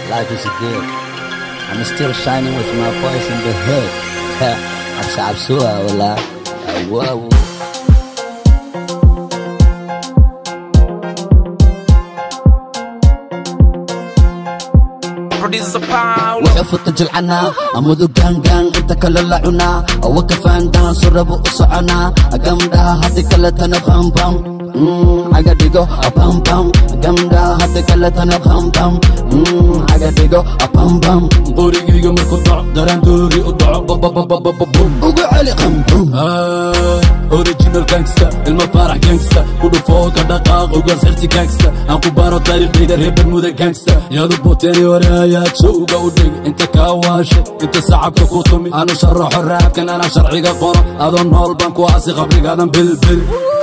Life is good. I'm still shining with my voice in the hood. عبس عبسوها ولا واو Producer Paul. وحفظت جلعنا أمودو جانجان انت كلا لعنا أو كفان دان سرب أسعنا أقمدا هدي كلا تنا بام بام aga dhigo bam bam gamda hadda kale tana bam bam aga dhigo bam bam qorigayga markuu dhaco daraandoori u dhaco babababababum ugu celi qam bum original gangsta ilma faarax gangsta ku dhufoo ka dhaqaaq ugaas xirsi gangsta aan ku baaro taariikhdayda reer bermuda gangsta yaadu boteeni hore ayaa jowga u dhig inta kaa waashay inta sacabka ku tumi aanu sharaxo raabkan anaa sharciga qoro adoo nool baan ku aasi qabrigaadan bilbil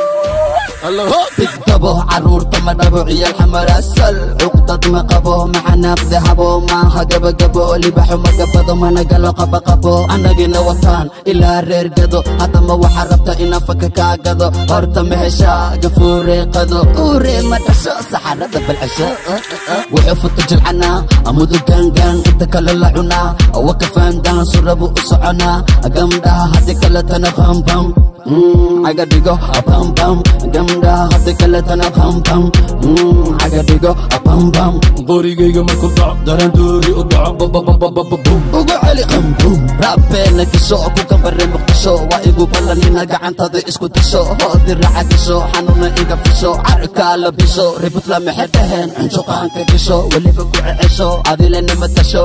bigdabo caruurta ma dhabo ciyaal xamar asal cuqdad ma qabo maxanaaq dahabo maaha gabagabo libaxo ma gabado mana galo qabaqabo annagina wataan ilaa reer gado haddama waxaa rabta inaan faka kaa gado horta ma heshaa gafuure qado uure ma dhasho saxarada balcasho wuxuu futa jilcanaa amudu gaangaan inta kale la cunaa awa kafaandaan surabu u soconaa gamdhaha haddi kale tana bambam aga dhigo bam bam gamda hadda kale tana bam bam aga dhigo bam bam qorigayga markuu dhaco daraandoori u dhaco babababababum ugu celi qam bum raabeena gasho ku gambare muqdisho waa igu ballanina gacantada isku dasho hoodi raaca gasho xanuuna iga fisho carkaa la bisho ributla maxay dhaheen cunjuqaanka gasho weliba ku cecesho adilena ma tasho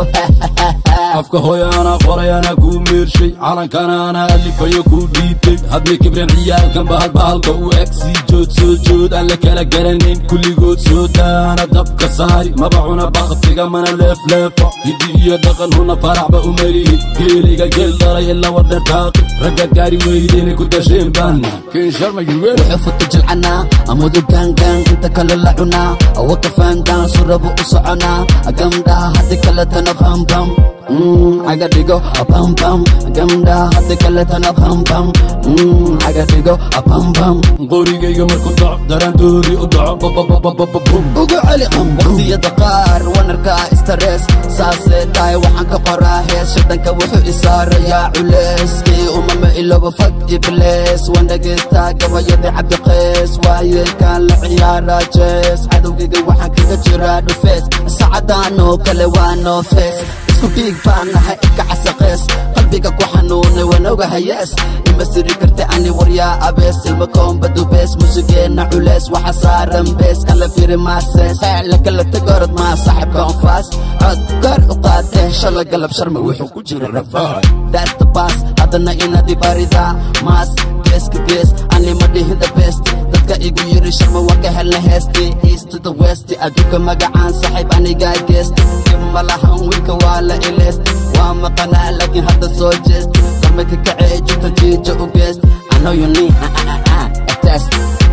afka hooya anaa qoray anaa kuu meershay calankana anaa alifayo kuu dhiibtay hadmay kibreen ciyaalkan bahal bahalka u eg sii jood soo jood aan la kala garanayn kulligood soo daana dabka saari maba cuna baktiga mana leefleefo hiddi iyo dhaqan huna faraxba u melihi geeliga geel dhalay ilaa wadher taaqi ragga gaari weydeenay ku dasheen baana kin sharma yurweel wuxuu futa jilcanaa amudu gaangaan inta kale la cunaa awa kafaandaan surabu u soconaa gamdhaha haddi kale tana bam bam aga dhigo bam bam gamdhaha haddi kale tana bam bam aga dhigo bam bam qorigayga markuu dhaco daraandoori u dhaco babababababum ugu celi qam waqtiyada qaar wanarkaa istarees saasee tahay waxaan ka qoraa hees shadanka wuxuu isaarayaa culeyskii umama iloba fag iblees waan dhagaystaa gabayadii cabdiqeys waayeelkaan la ciyaaraa jees cadowgayga waxaan kaga jiraa dhufees saacadaan oo kale waa noo fees isku dhiig baan nahay ika casaqees qalbiga ku xanuunay waan ogahayees ima siri karta ani waryaa abees ilma koomba dubees musigeenna culeys waxa saaran bees kala firi maasees la kala tagorod maa saaxibka onfaas cod kor u qaatee shala galab sharma wuxuu ku jira rafaa daasta baas haddana inaad ibaridaa maas geeska gees ani ma dhihin the best dadka igu yiri sharma waa ka helna heesti east to the west adduunka magacaan saaxiib anigaa geesta dib ma lahan wiilka waa la ileesta waa maqanaa laakiin hadda soo jeest karmaka kacee jirta jiija u geest I know you need a test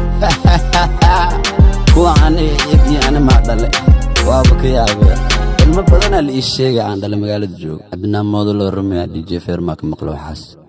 kuwa ani iyagii ani maa dhale waaba ka yaabe ilmo badanaa la ii sheegay aan dhale magaalada joogo cabdinaan moodolo rumea dj feermaa ka maqlo waxaas